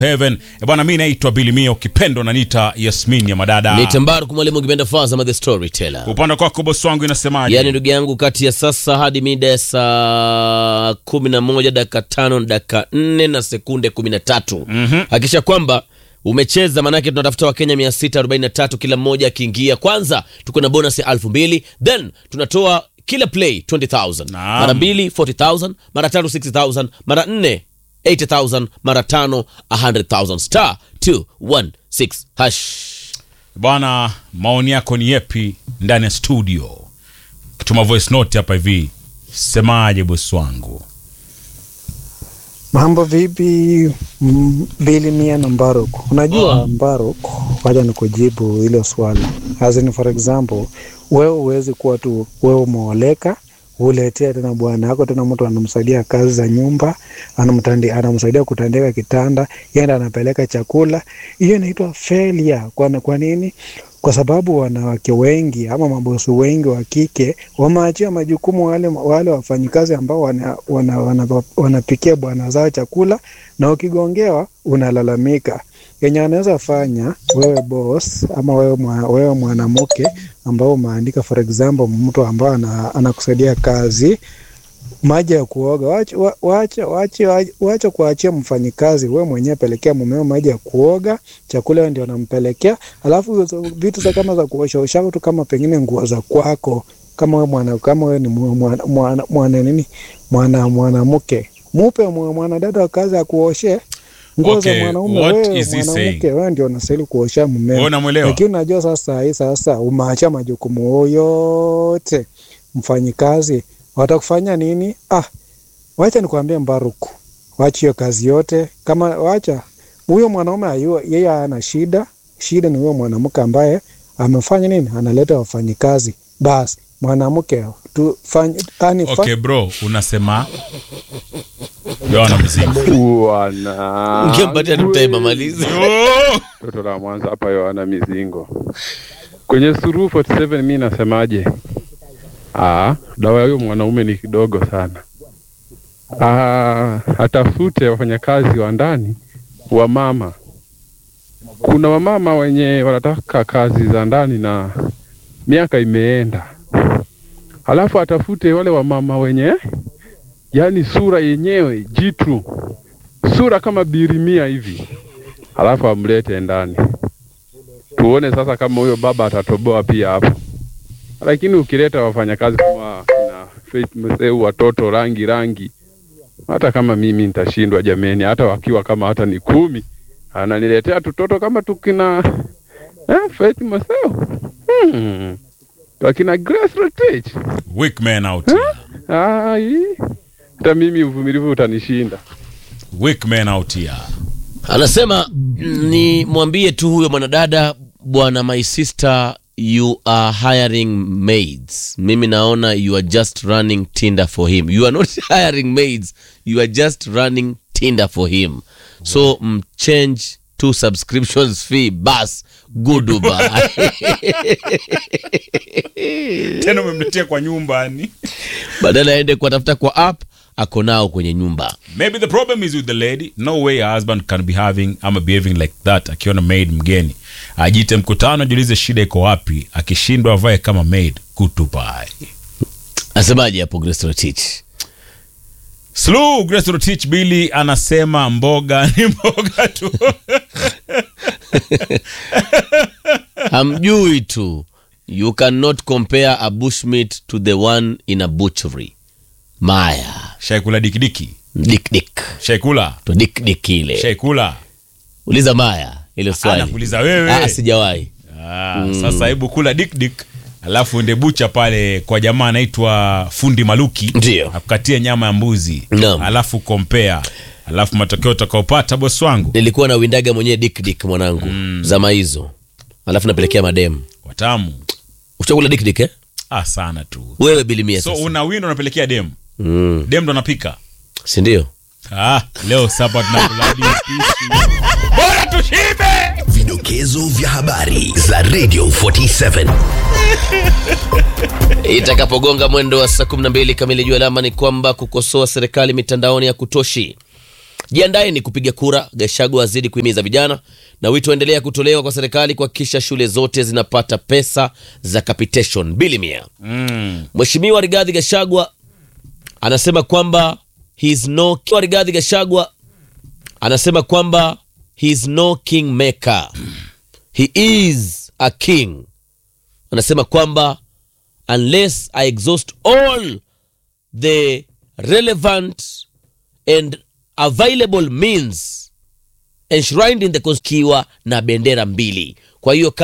Heaven. E bwana, mi naitwa Bilimia, ukipendwa naniita Yasmin ya madada. Ni Tambaru mwalimu ukipenda Fazama the storyteller. Upande kwako bosi wangu inasemaje? Yaani ndugu yangu, kati ya sasa hadi mida ya saa kumi na moja dakika tano na dakika nne na sekunde kumi na tatu hakikisha kwamba umecheza, manake tunatafuta Wakenya mia sita arobaini na tatu kila mmoja akiingia. Kwanza tuko na bonus ya elfu mbili then tunatoa kila play 20000 Naam. mara mbili 40000 mara tatu 60000 mara nne 80000 mara tano 100000 star 216 hash Bwana, maoni yako ni yepi ndani ya studio? Tuma voice note hapa hivi, semaje bosi wangu? Mambo vipi? Mm, Bili Mia na Mbaruk. Unajua Mbaruk, wacha nikujibu hilo swali. As in for example, wewe huwezi kuwa tu wewe umeoleka uletea tena bwana yako tena mtu anamsaidia kazi za nyumba anamtandi, anamsaidia kutandika kitanda yenda anapeleka chakula hiyo inaitwa failure kwa, kwa nini kwa sababu wanawake wengi ama mabosi wengi wa kike wameachia majukumu wale, wale wafanyikazi ambao wanapikia wana, wana, wanapikia bwana zao chakula na ukigongewa unalalamika yenye anaweza fanya wewe boss ama wewe, mwa, wewe mwanamke ambao umeandika for example mtu ambao ana- anakusaidia kazi maji ya kuoga wache wa- wache wache wache kuachia mfanyikazi, wewe mwenyewe pelekea mumeo maji ya kuoga, chakula wewe ndio anampelekea, alafu hizo vitu za kama za kuosha osha tu kama pengine nguo za kwako, kama wewe mwana kama wewe ni mwa- mwana mwana, mwana nini mwana mwanamke, mupe mwa- mwanadada wa kazi akuoshe nguo Okay, za mwanaume. what Wewe is he mwanamke, saying? wewe ndio unastahili kuosha Wewe mumeo. unamwelewa? Lakini unajua sasa hii sasa umeachia majukumu yote mfanyikazi, watakufanya nini? Ah, wacha nikwambie Mbaruku, wacha hiyo kazi yote. Kama wacha huyo mwanaume ayua, yeye ana shida, shida ni huyo mwanamke ambaye amefanya nini, analeta wafanyikazi. Basi mwanamke tufanye yani Okay bro, unasema Yohana mzima. Wana ngempatia tu time amalize. Oh! toto la Mwanza hapa Yohana Mizingo kwenye Suluhu 47 mi nasemaje? Ah, dawa ya huyo mwanaume ni kidogo sana. Ah, atafute wafanyakazi wa ndani wa mama. Kuna wamama wenye wanataka kazi za ndani na miaka imeenda, halafu atafute wale wamama wenye yani sura yenyewe jitu, sura kama birimia hivi halafu amlete ndani tuone sasa kama huyo baba atatoboa pia hapo. Lakini ukileta wafanyakazi kama na Faith Mseu, watoto rangi rangi, hata kama mimi nitashindwa jameni, hata wakiwa kama hata ni kumi, ananiletea tutoto kama tukina eh, Faith Mseu hmm. wakina Grace Rotich Weak man out here. ai, hata mimi uvumilivu utanishinda. Weak man out here. Anasema ni mwambie tu huyo mwanadada, bwana, my sister you are hiring maids. Mimi naona you are just running Tinder for him. You are not hiring maids, you are just running Tinder for him. So mchange two subscriptions fee bas goodbye. Tena umemletea kwa nyumbani. Badala aende kuwatafuta kwa app, ako nao kwenye nyumba. Maybe the problem is with the lady. No way her husband can be having ama behaving like that akiona maid mgeni. Ajite mkutano, ajiulize shida iko wapi. Akishindwa avae kama maid, kutupai. Asemaje hapo Grace Rotich? Slow Grace Rotich Billy anasema mboga ni mboga tu. hamjui tu you cannot compare a bushmeat to the one in a butchery maya Shaikula dikidiki. dikdik Shaikula. to dikdik ile Shaikula. uliza maya ile swali Anakuuliza wewe. Ah, sijawahi Ah, Sasa hebu kula dikdik alafu ende bucha pale kwa jamaa anaitwa fundi Maluki Ndio. akukatie nyama ya mbuzi Naam. alafu kompea alafu matokeo utakaopata bosi wangu nilikuwa na windaga mwenyewe dikdik mwanangu zama hizo alafu napelekea mademu watamu uchakula dikdik eh? ah, sana tu wewe bilimia so sasa una wino unapelekea dem mm. dem ndo anapika sindio ah, leo sapa tunakula hadi upishi. bora tushibe Vidokezo vya habari za Radio 47. itakapogonga mwendo wa saa 12 kamili juu alama ni kwamba kukosoa serikali mitandaoni ya kutoshi Jiandaeni kupiga kura. Gachagua azidi kuhimiza vijana, na wito endelea kutolewa kwa serikali kuhakikisha shule zote zinapata pesa za capitation bili mia. Mm. Mheshimiwa Rigathi Gachagua anasema kwamba he is no Rigathi Gachagua anasema kwamba he is no kingmaker, he is a king. Anasema kwamba unless I exhaust all the relevant and available means enshrined in the constitution na bendera mbili. Kwa hiyo